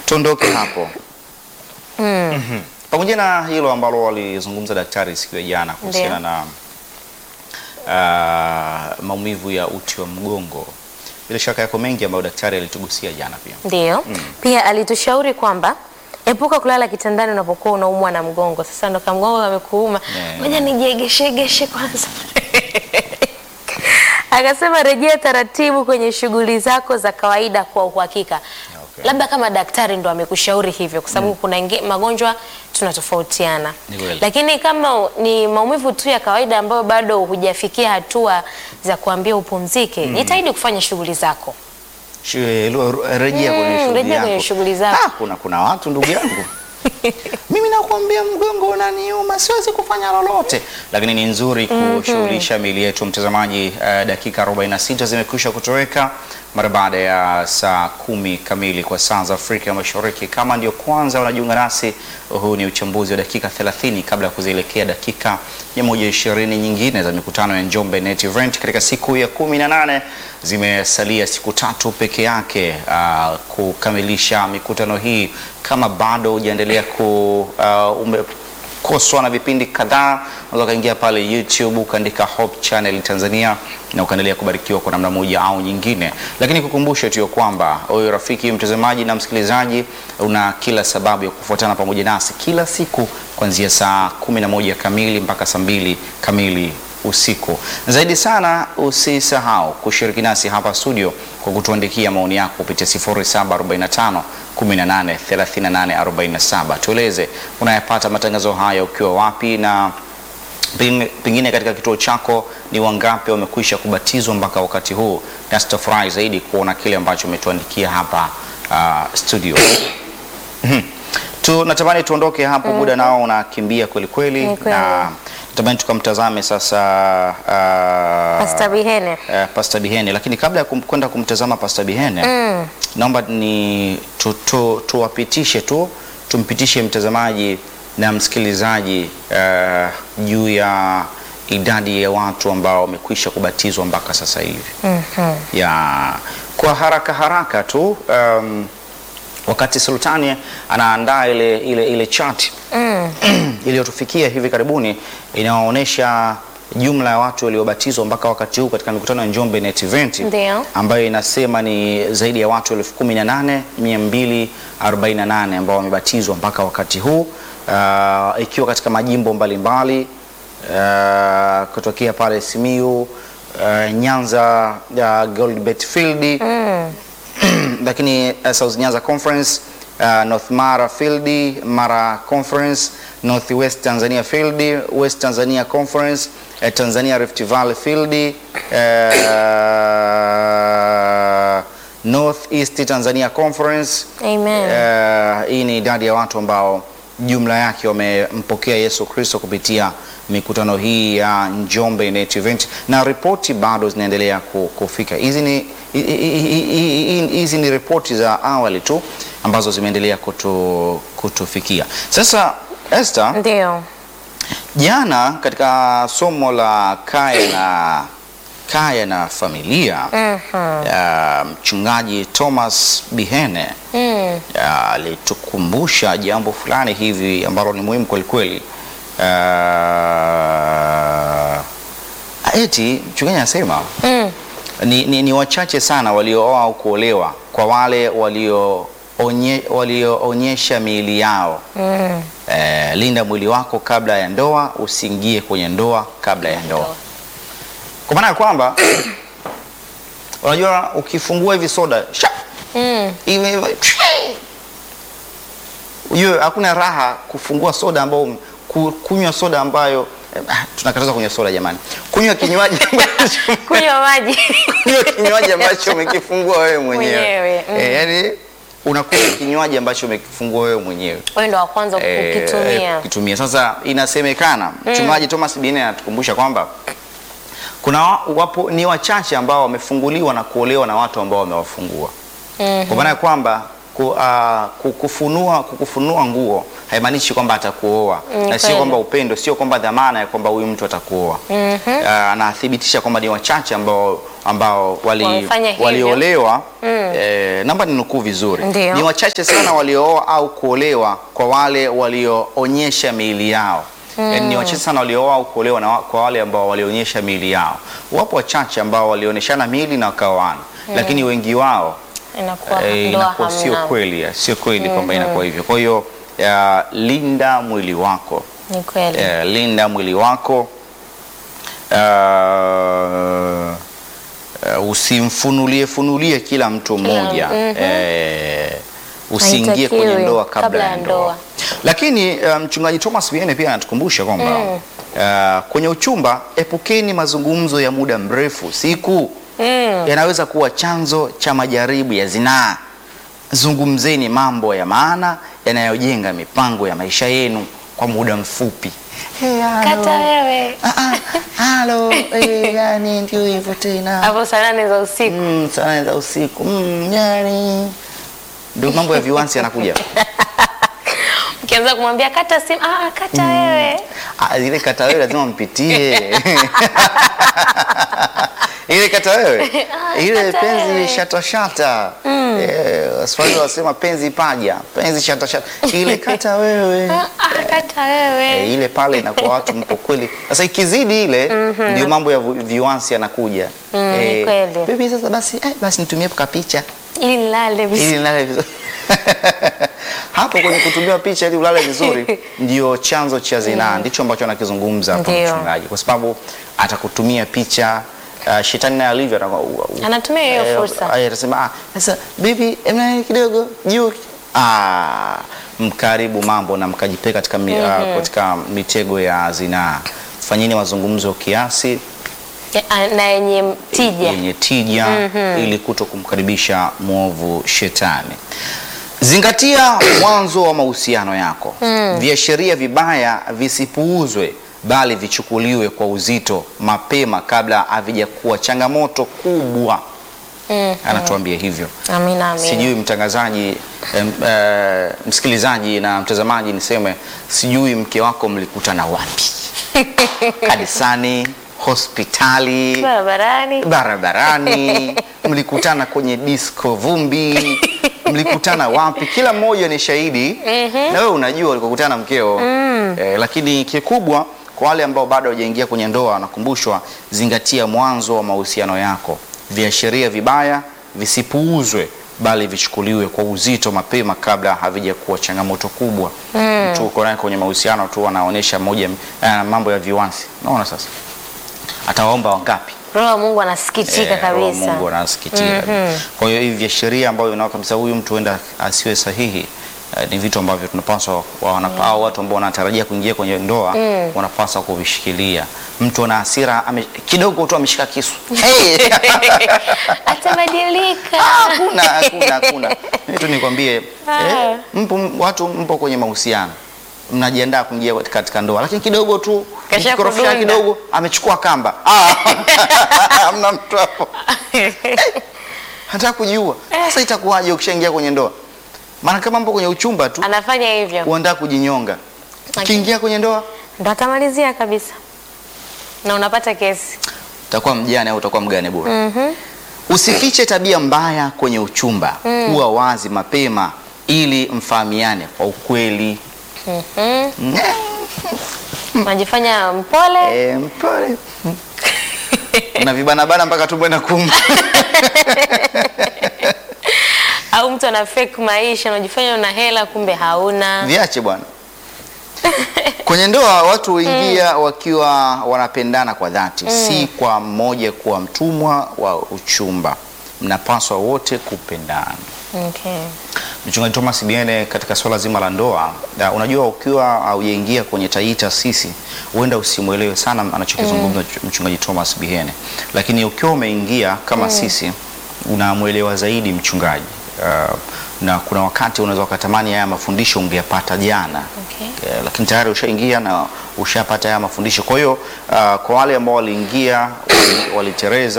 tuondoke hapo Mhm. pamoja na hilo ambalo walizungumza daktari siku ya jana kuhusiana na ah, maumivu ya uti wa mgongo, bila shaka yako mengi ambayo daktari alitugusia jana pia. Ndio. Pia alitushauri kwamba epuka kulala kitandani unapokuwa unaumwa na mgongo. Sasa ndo kama mgongo amekuuma, Yeah. ngoja nijiegeshegeshe kwanza. Akasema rejea taratibu kwenye shughuli zako za kawaida kwa uhakika. Okay. Labda kama daktari ndo amekushauri hivyo, kwa sababu kuna inge, magonjwa tunatofautiana, Ni kweli. lakini kama ni maumivu tu ya kawaida ambayo bado hujafikia hatua za kuambia upumzike, jitahidi kufanya shughuli zako. Shwe- lu- ru- Rejea Mm, kwenye shughuli rejea kwenye yako. shughuli zako. Ah, kuna, kuna watu ndugu yangu mimi nakuambia mgongo unaniuma, siwezi kufanya lolote, lakini ni nzuri kushughulisha miili yetu. Mtazamaji, eh, dakika 46 zimekwisha kutoweka mara baada ya saa kumi kamili kwa saa za Afrika Mashariki. Kama ndio kwanza unajiunga nasi, huu ni uchambuzi wa dakika 30 kabla ya kuzielekea dakika 120 nyingine za mikutano ya Njombe Net Event katika siku ya 18. Zimesalia siku tatu peke yake ah, kukamilisha mikutano hii. Kama bado hujaendelea ku uh, umekoswa na vipindi kadhaa, unaweza ukaingia pale YouTube ukaandika Hope Channel Tanzania na ukaendelea kubarikiwa kwa namna moja au nyingine. Lakini kukumbushe tu ya kwamba wewe rafiki mtazamaji na msikilizaji, una kila sababu ya kufuatana pamoja nasi kila siku kuanzia saa 11 kamili mpaka saa 2 kamili usiku. Zaidi sana usisahau kushiriki nasi hapa studio kwa kutuandikia maoni yako kupitia 0745 18 38 47. Tueleze unayapata matangazo haya ukiwa wapi na pengine pengine katika kituo chako ni wangapi wamekwisha kubatizwa mpaka wakati huu, na tutafurahi zaidi kuona kile ambacho umetuandikia hapa uh, studio. Tunatamani tuondoke hapo, muda nao unakimbia kweli kweli, Ni kweli. na natamani tukamtazame sasa uh, Pastor Bihene. uh, Pastor Bihene, lakini kabla ya kum- kwenda kumtazama Pastor Bihene Mm. naomba ni tu, tu, tuwapitishe tu tumpitishe mtazamaji na msikilizaji uh, juu ya idadi ya watu ambao wamekwisha kubatizwa mpaka sasa hivi Mhm. ya kwa haraka haraka tu um, wakati Sultani anaandaa ile, ile, ile chart Mm. iliyotufikia hivi karibuni inaonyesha jumla ya watu waliobatizwa mpaka wakati huu katika mikutano ya Njombe Net Event Ndio. ambayo inasema ni zaidi ya watu elfu kumi na nane mia mbili arobaini na nane ambao wamebatizwa mpaka wakati huu uh, ikiwa katika majimbo mbalimbali uh, kutokea pale Simiyu uh, Nyanza uh, Goldbet Field Mm. lakini uh, South Nyanza Conference uh, North Mara Field, Mara Conference, North West Tanzania Field, West Tanzania Conference, uh, Tanzania Rift Valley Field, uh, North East Tanzania Conference. Amen. Uh, hii ni idadi ya watu ambao jumla yake wamempokea Yesu Kristo kupitia mikutano hii ya Njombe Net Event, na ripoti bado zinaendelea ku- kufika. Hizi ni hi- hi- hi- hi- hizi ni ripoti za awali tu ambazo zimeendelea kutu, kutufikia. Sasa Esther, Ndio. jana katika somo la kaya na kaya na familia Mhm. ya mchungaji Thomas Bihene Mm. ya, alitukumbusha jambo fulani hivi ambalo ni muhimu kweli kweli. Ah, eti mchungaji anasema Mm. ni, ni, ni wachache sana waliooa au kuolewa kwa wale walioonye- walioonyesha miili yao. Mm. Eh, linda mwili wako kabla ya ndoa, usiingie kwenye ndoa kabla ya ndoa, kwa maana ya kwamba unajua ukifungua hivi soda sha Mm. hivi hivi, ujue hakuna raha kufungua soda ambao ku- kunywa soda ambayo eh, ah, tunakataza kunywa soda jamani, kunywa kinywaji ambacho Kunywa maji. kunywa kinywaji ambacho umekifungua wewe mwenyewe Mwenyewe, mm. eh, yani unakunywa kinywaji ambacho umekifungua wewe mwenyewe Wewe ndo wa kwanza eh, ukitumia. kukitumia. Sasa inasemekana mchungaji Thomas Bine anatukumbusha kwamba kuna wa- wapo ni wachache ambao wamefunguliwa na kuolewa na watu ambao wamewafungua Mhm. kwa maana ya kwamba ku, uh, kukufunua, kukufunua nguo haimaanishi kwamba atakuoa Mm, na sio kweli. kwamba upendo, sio kwamba dhamana ya kwamba huyu mtu atakuoa. Uh, anathibitisha kwamba ni wachache ambao ambao wali, Wamefanya hivyo. waliolewa eh, naomba ninukuu vizuri, Ndio. ni wachache sana waliooa au kuolewa kwa wale walioonyesha miili yao. Yaani ni wachache sana waliooa au kuolewa na wa- kwa wale ambao walionyesha miili yao. Wapo wachache ambao walionyeshana miili na wakaoana, lakini wengi wao Inakuwa eh, ndoa inakuwa sio hamna. kweli, sio kweli kwamba inakuwa hivyo. Kwa hiyo eh, linda mwili wako Ni kweli. eh, linda mwili wako uh, uh, usimfunulie funulie kila mtu mmoja eh, usiingie Haitakiwi kwenye ndoa kabla, kabla ya ya ndoa. ndoa. Lakini uh, mchungaji Thomas Biene pia anatukumbusha kwamba uh, kwenye uchumba epukeni mazungumzo ya muda mrefu siku yanaweza kuwa chanzo cha majaribu ya zinaa. Zungumzeni mambo ya maana yanayojenga mipango ya maisha yenu kwa muda mfupi. Hey, halo. Kata wewe. Ah, ah, halo, eh, yani ndio hivyo tena. Hapo saa nane za usiku. Mm, saa za usiku. Mm, yani ndio mambo ya viwansi yanakuja. Ukianza kumwambia kata simu, ah, kata wewe. Ah, ile kata wewe lazima mpitie. ile kata wewe. Ah, Ile kata wewe. penzi shata shata. Eh, Waswahili wasema penzi paja, penzi shata shata. Ile kata wewe. Ah, ah, kata Eh, wewe. ile pale inakuwa watu mpo kweli. Sasa ikizidi ile ndio mambo ya vi- viwansi yanakuja. Mm, ni kweli. Baby sasa basi eh, basi nitumie ka picha Ili nilale vizuri. ili nilale vizuri. Hapo kwenye kutumia picha ili ulale vizuri ndio chanzo cha zinaa, ndicho ambacho anakizungumza hapa Ndio. mchungaji, kwa sababu atakutumia picha uh, shetani naye alivyo atakuwa- u- u- Anatumia hiyo eh, fursa. eh, atasema ah, sasa bibi emna kidogo juu ah, mkaribu mambo na mkajipeka katika, mi, ah, katika mitego ya zinaa. Fanyeni mazungumzo kiasi Ya- Na yenye tija. yenye tija ili kuto kumkaribisha mwovu shetani. Zingatia mwanzo wa mahusiano yako. Viashiria vibaya visipuuzwe, bali vichukuliwe kwa uzito mapema kabla havijakuwa changamoto kubwa. Anatuambia hivyo. Amina, amina. Sijui mtangazaji em, eh, msikilizaji na mtazamaji, niseme sijui mke wako mlikutana wapi? Kanisani, hospitali, Barabarani. barabarani, mlikutana kwenye disco vumbi, mlikutana wapi? Kila mmoja ni shahidi na wewe unajua ulikokutana na mkeo eh, lakini kikubwa kwa wale ambao bado hawajaingia kwenye ndoa, wanakumbushwa zingatia mwanzo wa mahusiano yako. Viashiria vibaya visipuuzwe, bali vichukuliwe kwa uzito mapema kabla havijakuwa changamoto kubwa. Mtu uko naye kwenye mahusiano tu anaonyesha moja eh, mambo ya viwansi, unaona sasa atawaomba wangapi? Roho wa Mungu anasikitika Eh, Roho wa kabisa. Mungu anasikitika. Kwa hiyo hivi viashiria ambavyo vinaona kabisa huyu mtu huenda asiwe sahihi eh, ni vitu ambavyo tunapaswa wanapa, au watu ambao wanatarajia kuingia kwenye ndoa wanapaswa kuvishikilia. Mtu ana hasira ame, kidogo tu ameshika kisu hey! Atabadilika. Hakuna, hakuna, hakuna. Mimi tu nikwambie Ah. eh, mpo watu mpo kwenye mahusiano mnajiandaa kuingia katika ndoa, lakini kidogo tu Kasha mkikorofishana kudunda. kidogo amechukua kamba. Ah, hamna mtu hapo hata kujua sasa itakuwaje ukishaingia kwenye ndoa? Maana kama mpo kwenye uchumba tu Anafanya hivyo. uandaa kujinyonga, ukiingia kwenye ndoa Ndo atamalizia kabisa. Na unapata kesi. utakuwa mjane au utakuwa mgane bora. Usifiche tabia mbaya kwenye uchumba, kuwa wazi mapema ili mfahamiane kwa ukweli. Mhm. Unajifanya mpole. Eh, mpole na vibanabana mpaka tumbo na kuma Au mtu ana fake maisha, unajifanya una hela kumbe hauna. viache bwana. Kwenye ndoa watu huingia wakiwa wanapendana kwa dhati, si kwa mmoja kuwa mtumwa wa uchumba. Mnapaswa wote kupendana. Okay. Mchungaji Thomas Biene, katika swala zima la ndoa, na unajua ukiwa haujaingia kwenye tai taasisi huenda usimwelewe sana anachokizungumza mchungaji Thomas Biene, lakini ukiwa umeingia kama sisi unamwelewa zaidi mchungaji. Uh, na kuna wakati unaweza ukatamani haya mafundisho ungeyapata jana Okay. Eh, lakini tayari ushaingia na ushapata haya mafundisho. Kwa hiyo uh, kwa wale ambao waliingia wali- walitereza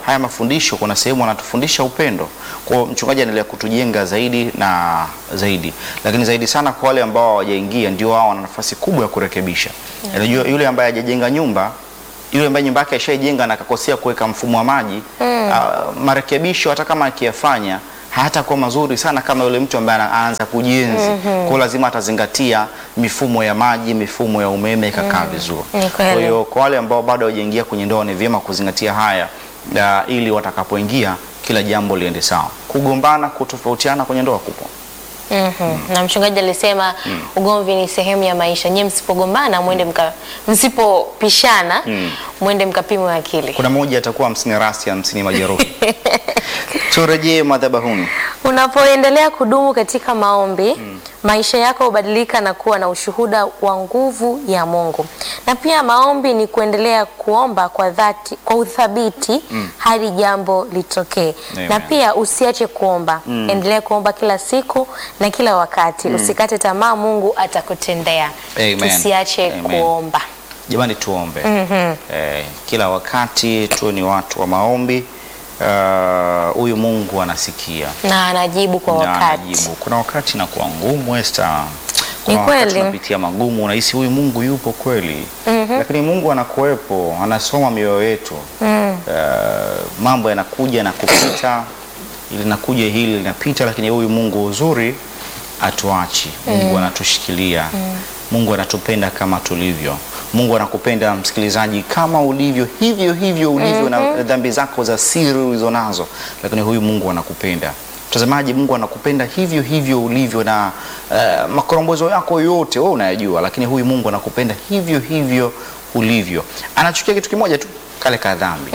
haya mafundisho kuna sehemu anatufundisha upendo. Kwa hiyo mchungaji anaendelea kutujenga zaidi na zaidi, lakini zaidi sana kwa wale ambao hawajaingia, ndio wao wana nafasi kubwa ya kurekebisha. Unajua yule ambaye hajajenga nyumba yule ambaye nyumba yake ashaijenga na akakosea kuweka mfumo wa maji ah, marekebisho hata kama akiyafanya hatakuwa mazuri sana kama yule mtu ambaye anaanza kujenzi. Kwa hiyo lazima atazingatia mifumo ya maji, mifumo ya umeme ikakaa vizuri. Ni kweli. Kwa hiyo kwa wale ambao bado hawajaingia kwenye ndoa ni vyema kuzingatia haya na ili watakapoingia kila jambo liende sawa. Kugombana, kutofautiana kwenye ndoa kupo. Mhm. Na mchungaji alisema ugomvi ni sehemu ya maisha. Nyie msipogombana mwende mka, msipopishana mwende mkapimwe akili. Kuna mmoja atakuwa hamsini rasi, hamsini majeruhi. Turejee madhabahuni. Unapoendelea kudumu katika maombi, maisha yako hubadilika na kuwa na ushuhuda wa nguvu ya Mungu. Na pia maombi ni kuendelea kuomba kwa dhati, kwa uthabiti hadi jambo litokee. Amen. Na pia usiache kuomba. Endelea kuomba kila siku na kila wakati. Usikate tamaa, Mungu atakutendea. Amen. Tusiache Amen. kuomba. Jamani, tuombe eh, kila wakati tuwe ni watu wa maombi. Ah, Huyu Mungu anasikia Na anajibu kwa na wakati. anajibu. Kuna wakati inakuwa ngumu Esther, kuna Ni wakati kweli. unapitia magumu, unahisi huyu Mungu yupo kweli, lakini Mungu anakuwepo, anasoma mioyo yetu. Ah, mambo yanakuja na kupita, linakuja hili linapita, lakini huyu Mungu uzuri atuachi. Mungu anatushikilia. Mungu anatupenda kama tulivyo. Mungu anakupenda msikilizaji, kama ulivyo, hivyo hivyo ulivyo na dhambi zako za siri ulizo nazo, lakini huyu Mungu anakupenda. Mtazamaji, Mungu anakupenda hivyo hivyo ulivyo na uh, makorombozo yako yote wewe unayajua, lakini huyu Mungu anakupenda hivyo hivyo ulivyo. Anachukia kitu kimoja tu, kale ka dhambi.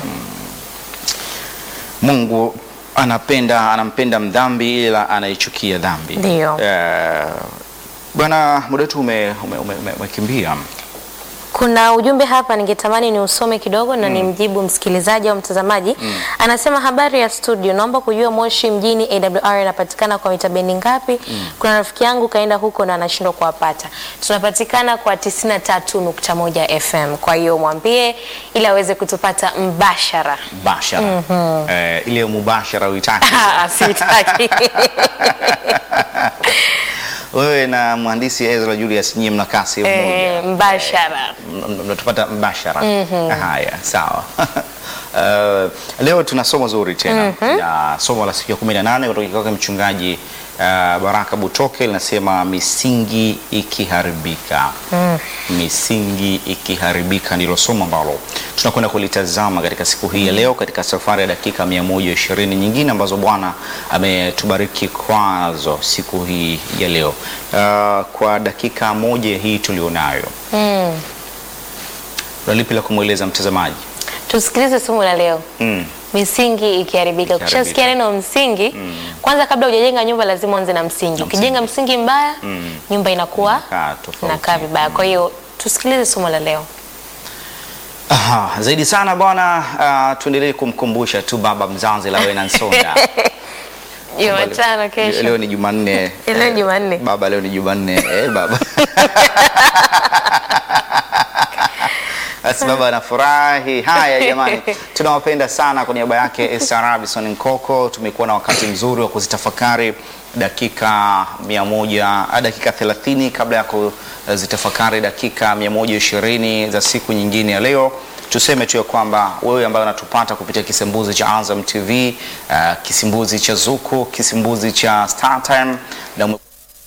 Mungu anapenda anampenda mdhambi ila anaichukia dhambi. Ndio. Eh, Bwana, muda wetu ume- ume- ume- ume- umekimbia. Kuna ujumbe hapa ningetamani ni usome kidogo na nimjibu msikilizaji au mtazamaji. Anasema habari ya studio, naomba kujua Moshi mjini AWR inapatikana kwa mita bendi ngapi? Kuna rafiki yangu kaenda huko na anashindwa kuwapata. Tunapatikana kwa 93.1 FM. Kwa hiyo mwambie ili aweze kutupata mbashara. Bashara. Eh, ile mubashara uitaki. Ah, Sitaki. Wewe na mhandisi Ezra Julius nyie mnakaa sehemu Eh, moja. mbashara. M- mnatupata mbashara. Haya, sawa. Uh, leo tuna somo zuri tena na somo la siku ya 18 kutoka kwake mchungaji uh, Baraka Butoke linasema misingi ikiharibika. Misingi ikiharibika ndilo somo ambalo tunakwenda kulitazama katika siku hii ya leo katika safari ya dakika 120 nyingine ambazo Bwana ametubariki kwazo siku hii ya leo. Uh, kwa dakika moja hii tulionayo Mm. una lipi la kumweleza mtazamaji? Tusikilize somo la leo. Mm. Misingi ikiharibika. Ukishasikia neno msingi, kwanza kabla hujajenga nyumba lazima uanze na msingi. Ukijenga msingi mbaya, nyumba inakuwa Inakaa tofauti. inakaa vibaya. Kwa hiyo tusikilize somo la leo. Aha, zaidi sana bwana, uh, tuendelee kumkumbusha tu baba mzazi Lawena Nsonda. Jumatano kesho. Leo ni Jumanne. Leo ni Jumanne. Baba, leo ni Jumanne. Eh, baba. Basi baba anafurahi. Haya jamani, tunawapenda sana. Kwa niaba yake Esther Robinson Nkoko, tumekuwa na wakati mzuri wa kuzitafakari dakika mia moja, ah, dakika 30 kabla ya kuzitafakari dakika 120 za siku nyingine ya leo. Tuseme tu ya kwamba wewe ambaye unatupata kupitia kisimbuzi cha Azam TV, ah, kisimbuzi cha Zuku, kisimbuzi cha StarTime na ume-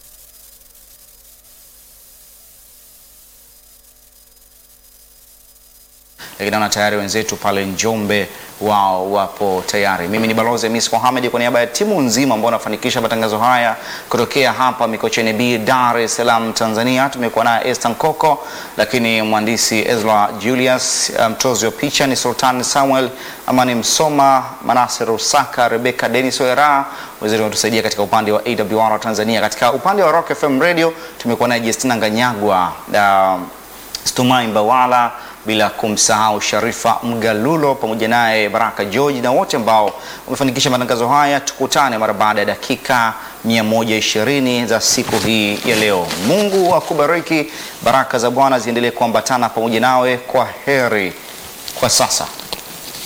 lakini naona tayari wenzetu pale Njombe wao wapo tayari. Mimi ni Balozi Hamis Mohamed kwa niaba ya timu nzima ambao wanafanikisha matangazo haya kutokea hapa Mikocheni B, Dar es Salaam, Tanzania. Tumekuwa naye Esther Nkoko, lakini mhandisi Ezra Julius, mtozi wa picha ni Sultan Samuel, Amani Msoma, Manase Rusaka, Rebecca Dennis Oyera, wenzetu wametusaidia katika upande wa AWR Tanzania. Katika upande wa Rock FM Radio tumekuwa naye Justina Nganyagwa uh, Stumai Mbawala bila kumsahau Sharifa Mgalulo pamoja naye Baraka George na wote ambao wamefanikisha matangazo haya. Tukutane mara baada ya dakika 120 za siku hii ya leo. Mungu akubariki, baraka za Bwana ziendelee kuambatana pamoja nawe. Kwa heri kwa sasa.